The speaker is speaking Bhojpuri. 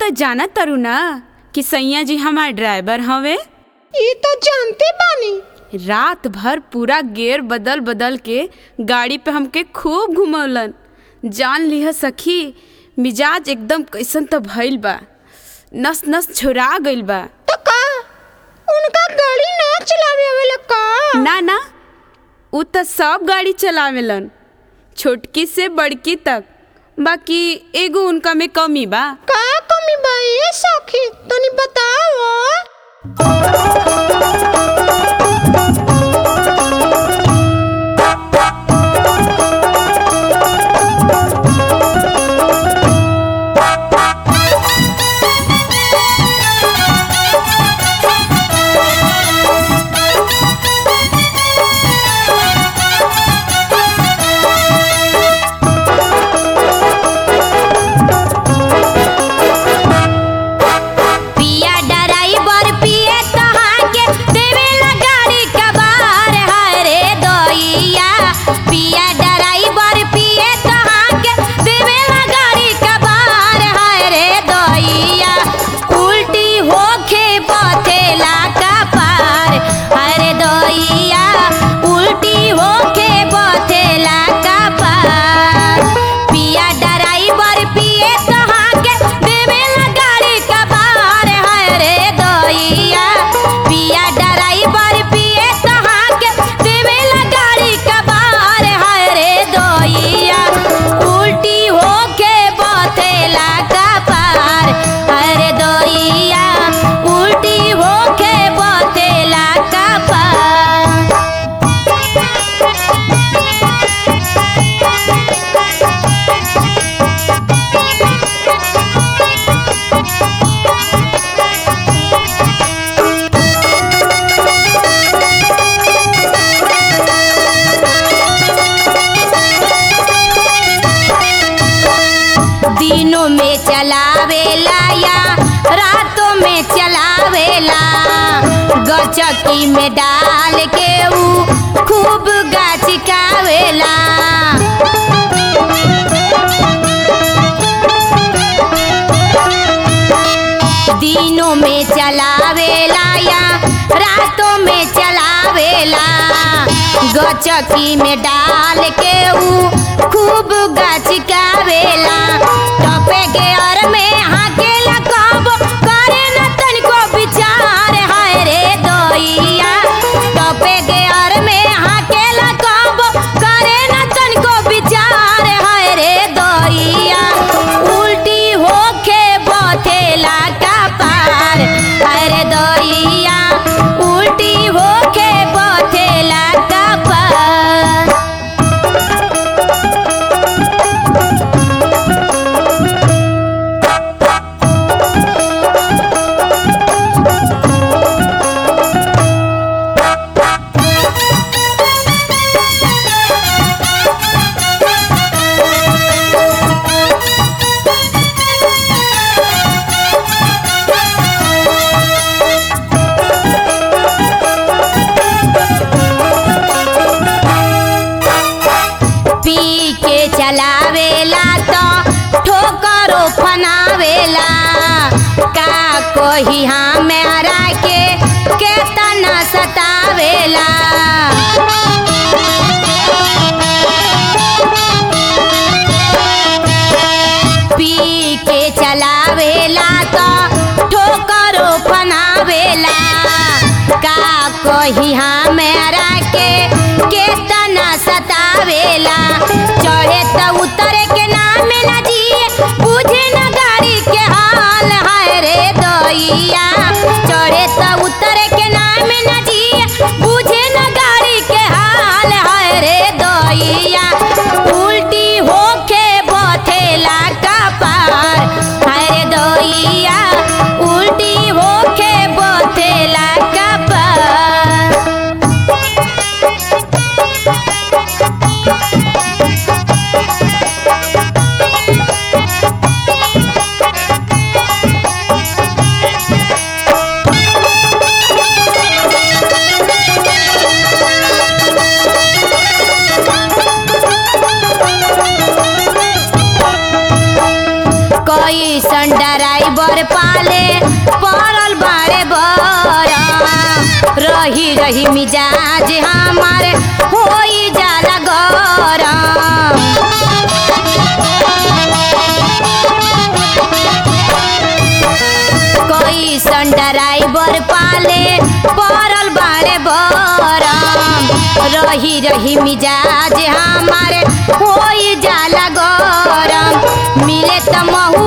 त जाना तारू ना कि सैया जी हमार ड्राइवर हवे ई तो जानते बानी रात भर पूरा गेयर बदल बदल के गाड़ी पे हमके खूब घुमौलन जान लिह सखी मिजाज एकदम कैसन त भइल बा नस नस छोरा गइल बा तो का उनका गाड़ी ना चलावे आवेला का ना ना उ त सब गाड़ी चलावेलन छोटकी से बड़की तक बाकी एगो उनका में कमी बा का कमी बा ए सखी तनी बताओ पिया ड्राइवर पिए तहाँ के देवेला गाड़ी कबार हाय रे दोइया पिया ड्राइवर पिए तहाँ के देवेला गाड़ी कबार हाय रे दोइया उल्टी होके पथेला का पार हाय रे दोइया उल्टी होके पथेला का पार पिया ड्राइवर पिए तहाँ के देवेला गाड़ी कबार हाय रे दोइया पिया ड्राइवर पिए तहाँ के देवेला गाड़ी कबार हाय रे दोइया उल्टी होके बथेला का पार हाय रे दोइया उल्टी होके बथेला का पार दिनों में चलावेला या रातों में चलावेला गचकी में डाल के ऊ खूब गाछिकावेला दिनों में चलावेला या रातों में चलावेला गचकी में डाल के ऊ खूब गचकावेला टपे के और में हाकेला कब करे न तनिको विचार हाय रे दोइया टपे के और में हाकेला कब करे न तनिको विचार हाय रे दोइया उल्टी होके बथेला का पार हाय रे दोइया उल्टी होके बथेला का पार पी के चलावेला तो ठोकरो फनावेला का कोही हमारा के केतना सतावेला पी के चलावेला तो ठोकरो फनावेला का कोही हमारा के केतना सतावेला चढ़े त उतरे के नाम न जिए बुझे न गाड़ी के हाल हाय रे दोइया चढ़े त उतरे के नाम न जिए बुझे न गाड़ी के हाल हाय रे दोइया उल्टी होके बथेला का पार हाय रे दोइया उल्टी होके बथेला का पार रही रही मिजाज हमार होई जाला गरम कैसन ड्राइवर पाले पड़ल बाड़े बरम रही रही मिजाज हमारे होई जाला गरम मिले त महु